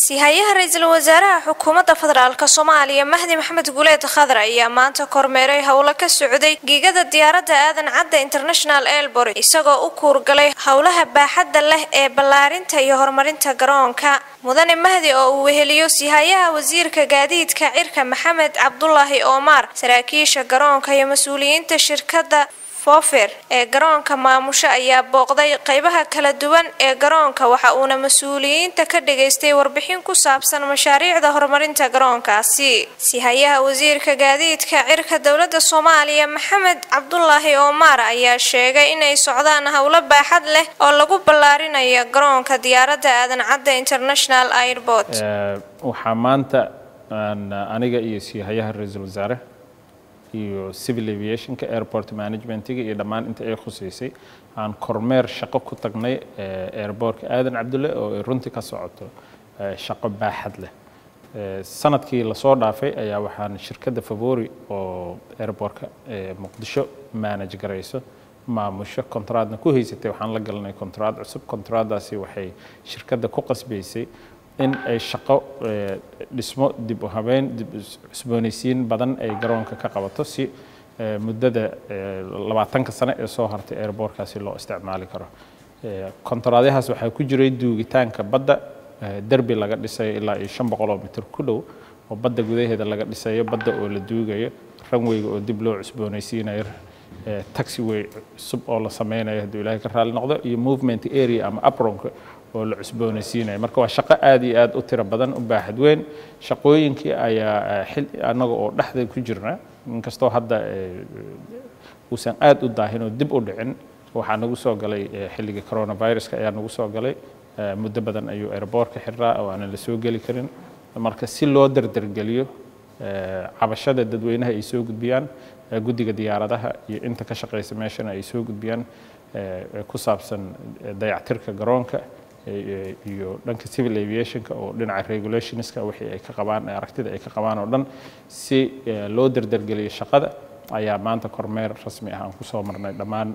sihayaha ra-iisul wasaaraha xukuumadda federaalk soomaaliya mahdi maxamed guuleed khadar ayaa maanta kormeeray howlo ka socday giigada diyaaradda aadan cadda international airport isagoo u kuurgalay howlaha baaxadda leh ee ballaarinta iyo horumarinta garoonka mudane mahdi oo uu weheliyo sihayaha wasiirka gaadiidka cirka maxamed cabdulaahi oomaar saraakiisha garoonka iyo mas-uuliyiinta shirkadda fofer ee garoonka maamusho ayaa booqday qeybaha kala duwan ee garoonka waxa uuna mas-uuliyiinta ka dhageystay warbixin ku saabsan mashaariicda horumarinta garoonkaasi sihayaha wasiirka gaadiidka cirka dowladda soomaaliya maxamed cabdulaahi oomaar ayaa sheegay inay socdaan howlo baaxad leh oo lagu ballaarinayo garoonka diyaaradda aadan cadda international airport waxaa maanta aniga iyo sihayaha ra-iisul wasaare iyo civil aviationka airport managementiga iyo dhammaan inta ay khuseysay aan kormeer shaqo ku tagnay airbortka aadan cabdulle oo ay runtii ka socoto shaqo baaxad leh sanadkii lasoo dhaafay ayaa waxaan shirkadda favori oo airbortka muqdisho manage garayso maamusho kontraadna ku haysatay waxaan la galanay kontraad cusub kontraaddaasi waxay shirkadda ku qasbaysay in ay shaqo dhismo dib u habeyn dib cusboonaysiin badan ay garoonka ka qabato si muddada labaatanka sane ee soo hartay airbortkaasi loo isticmaali karo kontraadyahaas waxaa ku jiray duugitaanka badda derbi laga dhisayo ilaa iyo shan boqoloo mitir ku dhow oo badda gudaheeda laga dhisayo badda oo la duugayo ranweyga oo dib loo cusboonaysiinayo taxiway cusub oo la sameynayo hadduu ilaahay ka raali noqdo iyo movement area ama apronka oo la cusboonaysiinaya marka waa shaqo aad iyo aad u tiro badan u baaxad weyn shaqooyinkii ayaa xil annaga oo dhexda ku jirna inkastoo hadda uusan aad u daahin oo dib u dhicin waxaa nagu soo galay xilligii coronaviruska ayaa nagu soo galay muddo badan ayuu airbortka xirraa oo aanan la soo geli karin marka si loo dardargeliyo cabashada dadweynaha ay soo gudbiyaan guddiga diyaaradaha iyo inta ka shaqaysa meeshana ay soo gudbiyaan ku saabsan dayactirka garoonka iyo dhanka civil aviationka oo dhinaca regulationska wixii ay ka qabaan aragtida ay ka qabaan oo dhan si loo dardargeliyo shaqada ayaa maanta kormeer rasmi ah aan kusoo marnay dhammaan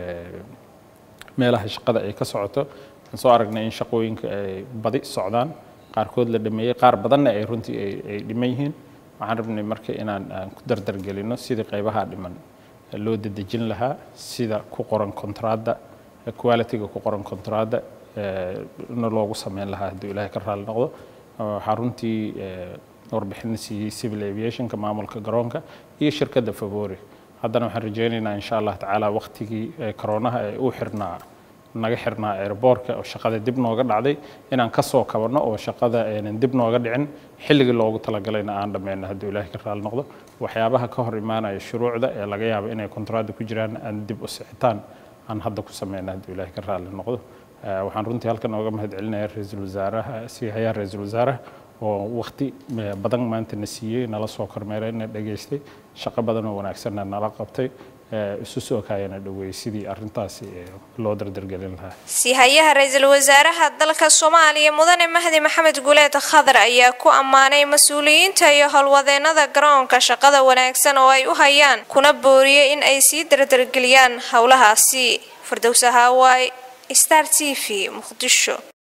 meelaha shaqada ay ka socoto aan soo aragnay in shaqooyinka ay badi socdaan qaarkood la dhameeyey qaar badanna ay runtii ay dhiman yihiin waxaan rabnay marka inaan aan ku dardargelino sidii qaybaha dhiman loo dedejin lahaa sida ku qoran kontraadda qualityga ku qoran kontraadda na loogu sameyn lahaa hadduu ilaahay ka raali noqdo waxaa runtii warbixin siiyey civil aviationka maamulka garoonka iyo shirkadda favori haddana waxaan rajaynaynaa insha allah tacaala waqtigii koronaha ee uu xirnaa naga xirnaa airbortka oo shaqada dib nooga dhacday inaan ka soo kabanno oo shaqada aynan dib nooga dhicin xilligii loogu talagalayna aan dhammayno hadduu ilaahay ka raali noqdo waxyaabaha ka hor imaanaya shuruucda ee laga yaabo inay kontraadda ku jiraan aan dib u sixitaan aan hadda ku sameyno hadduu ilaahay ka raali noqdo waxaan runtii halkan ooga mahad celinaya ra-iisul wasaaraha sihayaha ra-iisul wasaaraha oo waqti badan maanta na siiyey nala soo kormeeray na dhageystay shaqo badan oo wanaagsanna nala qabtay isu soo kaayana dhaweeyey sidii arrintaasi loo dardargelin lahaa sihayaha ra-iisul wasaaraha dalka soomaaliya mudane mahdi maxamed guuleed khadar ayaa ku ammaanay mas-uuliyiinta iyo howlwadeenada garoonka shaqada wanaagsan oo ay u hayaan kuna booriyey in ay sii dardargeliyaan howlahaasi firdowsa haawaay star t v muqdisho